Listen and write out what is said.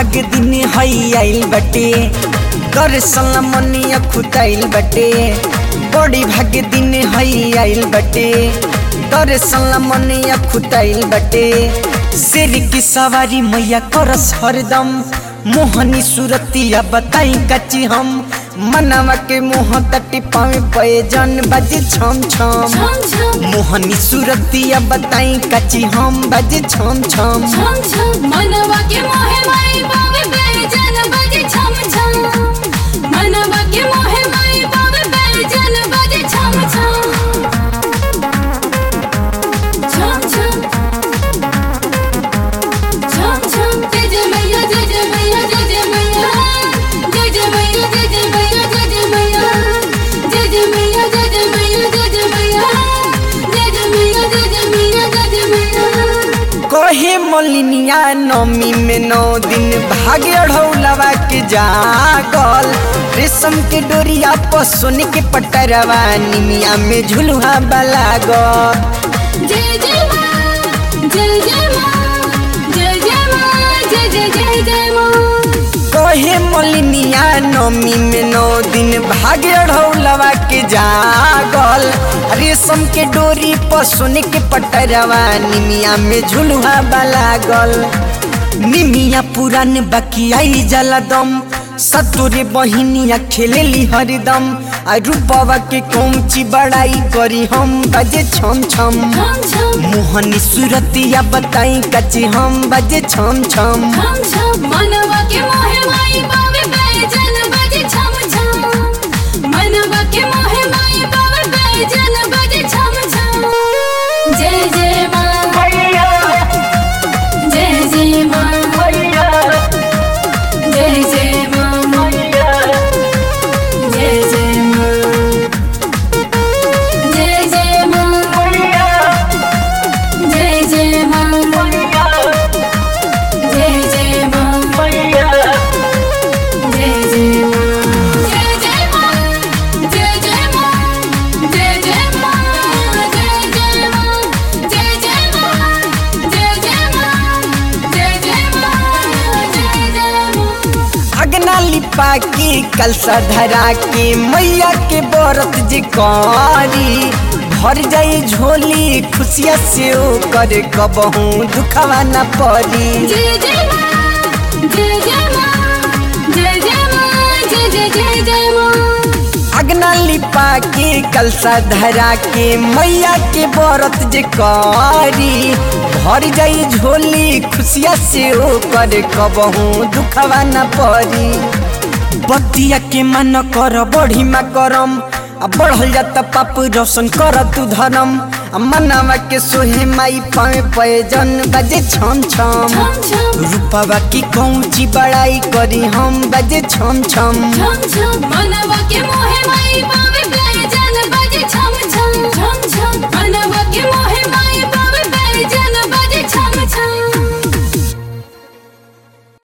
भाग दिन हई आइल बटे दर्शन मनिया खुताइल बटे बड़ी भाग दिन हई आइल बटे दर्शन मनिया खुताइल बटे शेर की सवारी मैया करस हरदम मोहनी सुरतिया बताई कची हम मनवा के मुँह तटी पावे पे जन बजे छम छम छम छम मोहनी सुरतिया बताई कची हम बजे छम छम छम छम मनवा के मोहे माई बाबे बेजन बजे छम छम मनवा के मोहे माई बाबे बेजन बजे छम छम छम छम छम छम जय जय मैया जय जय मैया जय जय मैया जय जय मैया जय जय मैया जय जय मैया जय जय मैया जय जय मैया जय जय मैया जय जय मैया जय जय मैया जय जय मैया कहे मलिनिया नमी में नौ दिन भागे ढौलवा के जागल रेशम के डोरिया पर सोने के पटरवा निमिया में झुलुहा बलागल जय जय माँ जय जय माँ जय जय माँ जय जय जय जय माँ कहे मलिनिया नमी में नौ दिन भागे ढौलवा के जागल रेशम के डोरी पर सोने के पटरवा निमिया में झुलुहा बलागल निमिया पुरान बकियाई जला दम सतुरे बहिनिया खेलेली हरदम आ रूपवा के कौची बड़ाई करी हम बजे छम छम छम छम मोहनी सुरतिया बताई कची हम बजे छम छम छम छम मनवा के मोहे माई बाबे बेजन बजे छम छम मनवा के मोहे माई बाबे बेजन बजे छम छम जय जय माँ जय जय माँ जय जय माँ जय जय माँ जय जय माँ जय जय माँ जय जय माँ जय जय माँ जय जय माँ जय जय माँ जय जय माँ जय जय माँ जय जय माँ जय जय माँ जय जय माँ जय जय माँ अगना लिपा के कलसा धरा के मैया के बरत जे करी भर जाई झोली खुशिया से ओकर कबहू दुखवा न पड़ी जय जय माँ जय जय माँ जय जय माँ जय जय जय जय माँ अगना लिपा के कलसा धरा के मैया के बरत जे करी भर जाई झोली खुशिया से ओकर कबहू दुखवा न पड़ी बतिया के मन कर बढ़ी मा करम आ बढ़ल जाता पाप रोशन कर तू धर्म आ मनवा के सोहे माई पाए पे जन बजे छम छम छम छम रूपवा की कौची बड़ाई करी हम बजे छम छम छम छम मनवा के मोहे माई बाबे बेजन